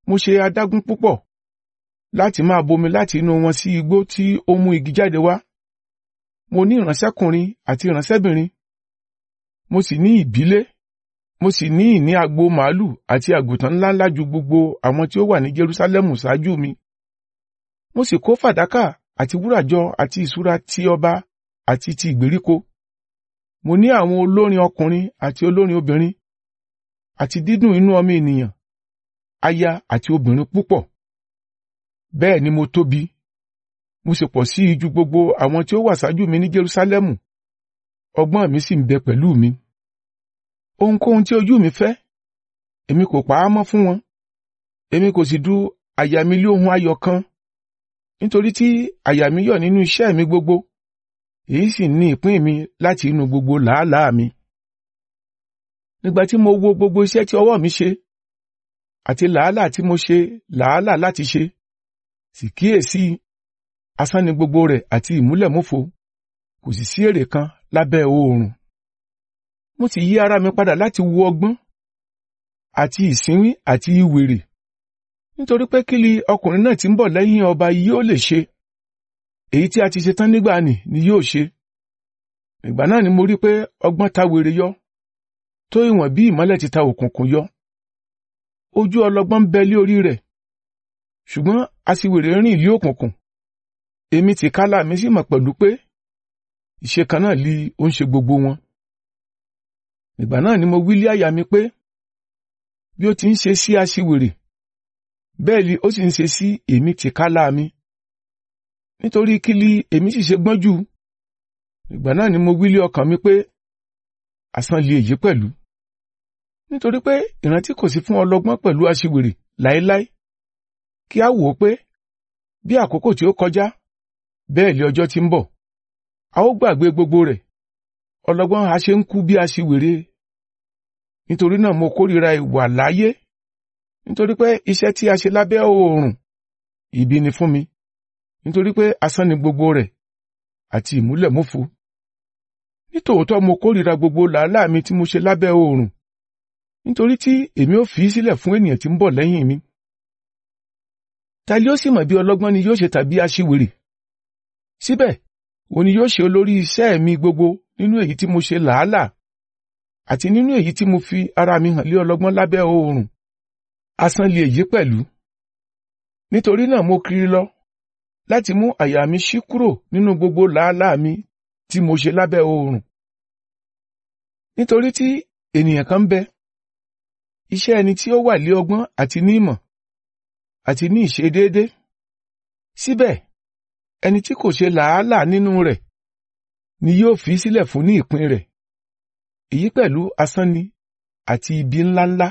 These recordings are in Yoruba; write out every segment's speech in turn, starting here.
mo ṣe adágún púpọ̀ láti máa bomi láti inú wọn sí igbó tí ó mú igi jáde wá mo ní ìránṣẹ́kùnrin àti ìránṣẹ́bìnrin mo sì ní ìbílé mo sì ní ìní agbo màálù àti àgùntàn ńláńlá ju gbogbo àwọn tí ó wà ní Jerúsálẹ́mù ṣáájú mi mo sì kó fàdákà àti wúrà jọ àti ìṣúra ti ọba àti ti ìgbèríko mo ní àwọn olórin ọkùnrin àti olórin obìnrin àti dídùn inú ọmọ ènìyàn aya àti obìnrin púpọ̀ bẹ́ẹ̀ ni mo tóbi mo sì pọ̀ sí i ju gbogbo àwọn tí ó wà ṣáájú mi ní Jerúsálẹ́mù ọgbọ́n mi sì ń bẹ pẹ̀lú mi ohunkóhun tí ojú mi fẹ́ èmi kò pa á mọ́ fún wọn èmi kò sì du àyà mi lé ohun ayọ̀ kan nítorí tí àyà mi yọ̀ nínú iṣẹ́ mi gbogbo èyí sì ní ìpín mi láti inú gbogbo làálàá mi nígbà tí mo wo gbogbo iṣẹ́ tí ọwọ́ mi ṣe àti làálàá tí mo ṣe làálàá láti ṣe sì kíyèsí asán ni gbogbo rẹ̀ àti ìmúlẹ̀múfo kò sì sí èrè kan lábẹ́ oòrùn mo sì yí ara mi padà láti wo ọgbọ́n àti ìsínwín àti ìwèrè nítorí pé kí ni ọkùnrin náà tí ń bọ̀ lẹ́yìn ọba yóò lè ṣe èyí tí a ti ṣe tán nígbà nì ni yóò ṣe ìgbà náà ni mo rí pé ọgbọ́n ta wèrè yọ tó ìwọ̀n bí ìmọ́lẹ̀ ti ta òkùnkùn yọ ojú ọlọ́gbọ́n ń bẹ lé orí rẹ̀ ṣùgbọ́n aṣiwèrè rìn lé òkùnkùn èmi tìkálà mi sì mọ̀ pẹ̀lú pé ìṣe kan náà li ó ń ṣe gbogbo wọn ìgbà náà ni mo wí lé àyà mi pé bí ó ti ń ṣe sí aṣiwèrè bẹ́ẹ̀ ni ó sì ń ṣe sí èmi tìkálà mi nítorí kí li èmi sì ṣe gbọ́n jù ìgbà náà ni mo wí lé ọkàn mi pé asán li èyí pẹ̀lú nítorí pé ìrántí kò sí fún ọlọ́gbọ́n pẹ̀lú aṣiwèrè láéláé kí a wò ó pé bí àkókò tí ó kọjá bẹ́ẹ̀ lé ọjọ́ tí ń bọ̀ a ó gbàgbé gbogbo rẹ̀ ọlọ́gbọ́n a ṣe ń kú bí aṣiwèrè nítorí náà mo kórìíra ìwà láyé nítorí pé iṣẹ́ tí a ṣe lábẹ́ oòrùn ibi ni fún mi nítorí pé asán ni gbogbo rẹ̀ àti ìmúlẹ̀múfu nítòótọ́ mo kórìíra gbogbo làálàá mi tí mo ṣe lábẹ́ oòrùn nítorí tí èmi ò fi í sílẹ̀ fún ènìyàn tí ń bọ̀ lẹ́yìn mi ta ni ó sì mọ̀ bí ọlọ́gbọ́n ni yóò ṣe tàbí aṣiwèrè síbẹ̀ òun ni yóò ṣe olórí iṣẹ́ mi gbogbo nínú èyí tí mo ṣe làálàá àti nínú èyí tí mo fi ara mi hàn lé ọlọ́gbọ́n lábẹ́ oòrùn asán li èyí pẹ̀lú nítorí náà mo kiri lọ láti mú àyà mi ṣí kúrò nínú gbogbo làálàá mi tí mo ṣe lábẹ́ oòrùn nítorí tí ènìyàn kan ń bẹ iṣẹ́ ẹni tí ó wà lé ọgbọ́n àti ní ìmọ̀ àti ní ìṣedéédé síbẹ̀ ẹni tí kò ṣe làálàá nínú rẹ̀ ni yóò fi sílẹ̀ fún ní ìpín rẹ̀ èyí pẹ̀lú asán ni àti ibi ńláńlá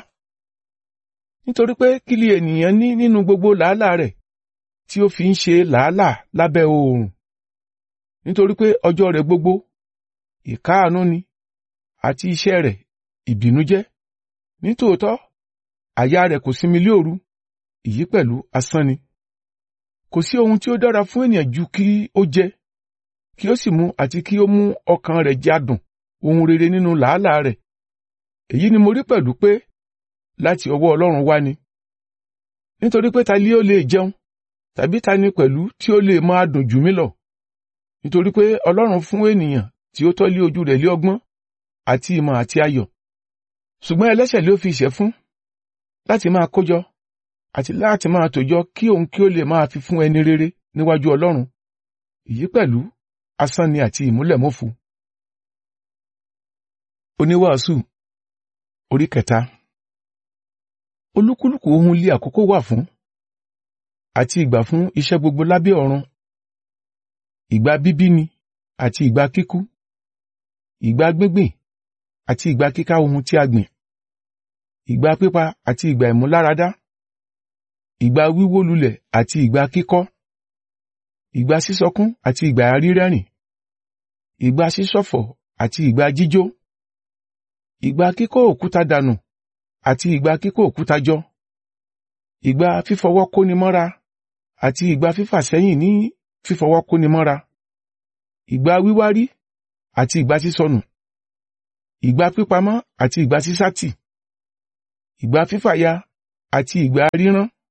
nítorí pé kí li ènìyàn ní nínú gbogbo làálàá rẹ̀ tí ó fi ń ṣe làálàá lábẹ́ oòrùn nítorí pé ọjọ́ rẹ̀ gbogbo ìkáàánú ni àti iṣẹ́ rẹ̀ ìbìnújẹ́ nítòótọ́ àyà rẹ̀ kò sinmi lé òru èyí pẹ̀lú asán ni kò sí ohun tí ó dára fún ènìyàn ju kí ó jẹ kí ó sì mu àti kí ó mú ọkàn rẹ̀ jádùn ohun rere nínú làálàá rẹ̀ èyí ni mo rí pẹ̀lú pé láti ọwọ́ Ọlọ́run wá ni nítorí pé ta ni ó lè jẹun tàbí ta ni pẹ̀lú tí ó lè máa dùn jù mí lọ nítorí pé Ọlọ́run fún ènìyàn tí ó tọ́lé ojú rẹ̀ lé ọgbọ́n àti ìmọ̀ àti ayọ̀ ṣùgbọ́n ẹlẹ́ṣẹ̀ ló fi ìṣẹ́ fún láti máa kójọ àti láti máa tòjọ kí òun kí ó lè máa fi fún ẹni rere níwájú Ọlọ́run èyí pẹ̀lú asán ni àti ìmúlẹ̀mófo. Oníwàásù orí kẹta olúkúlùkù ohun lé àkókò wà fún àti ìgbà fún iṣẹ́ gbogbo lábẹ́ ọ̀run ìgbà bíbí ni àti ìgbà kíkú ìgbà gbíngbìn àti ìgbà kíká ohun tí a gbìn ìgbà pípa àti ìgbà ìmúláradá ìgbà wíwó lulẹ̀ àti ìgbà kíkọ́ ìgbà sísọkún àti ìgbà rírẹ́rìn ìgbà sísọ̀fọ̀ àti ìgbà jíjó ìgbà kíkó òkúta dànù àti ìgbà kíkó òkúta jọ ìgbà fífọwọ́ kóni mọ́ra àti ìgbà fífà sẹ́yìn ní fífọwọ́ kóni mọ́ra ìgbà wíwárí àti ìgbà sísọnù ìgbà pípamọ́ àti ìgbà sísátì ìgbà fífàya àti ìgbà rírán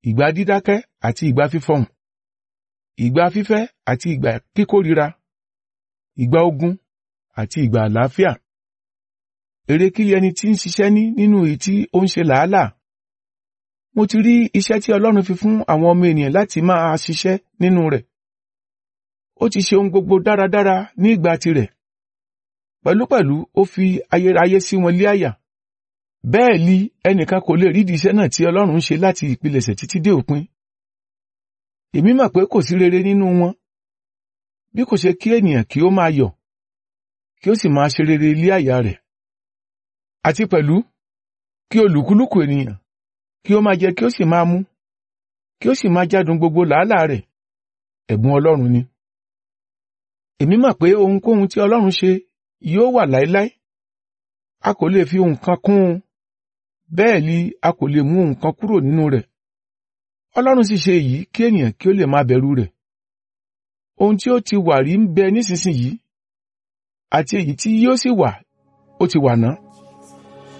ìgbà dídákẹ́ àti ìgbà fífọhùn ìgbà fífẹ́ àti ìgbà kíkórira ìgbà ogun àti ìgbà àlàáfíà èrè kí ẹni tí ń ṣiṣẹ́ ní nínú èyí tí ó ń ṣe làálàá mo ti rí iṣẹ́ tí Ọlọ́run fi fún àwọn ọmọ ènìyàn láti máa ṣiṣẹ́ nínú rẹ̀ ó ti ṣe ohun gbogbo dáradára ní ìgbà tirẹ̀ pẹ̀lúpẹ̀lú ó fi ayérayé sí wọn lé àyà bẹ́ẹ̀ li ẹnìkan kò lè rídìí iṣẹ́ náà tí Ọlọ́run ń ṣe láti ìpilẹ̀ṣẹ̀ títí dé òpin èmi mọ̀ pé kò sí rere nínú wọn bí kò ṣe kí ènìyàn kí ó máa yọ̀ kí ó sì máa ṣe rere lé àyà rẹ̀ àti pẹ̀lú kí olùkúlùkù ènìyàn kí ó máa jẹ kí ó sì máa mú kí ó sì máa jádùn gbogbo làálàá rẹ̀ ẹ̀bùn Ọlọ́run ni èmi mọ̀ pé ohunkóhun tí Ọlọ́run ṣe yóò wà láéláé a kò lè fi ohun kan kún un bẹ́ẹ̀ ni a kò lè mú ohun kan kúrò nínú rẹ̀ Ọlọ́run sì ṣe èyí kí ènìyàn kí ó lè máa bẹ̀rù rẹ̀ ohun tí ó ti wà rí ń bẹ nísinsìnyí àti èyí tí yóò sì wà ó ti wà náà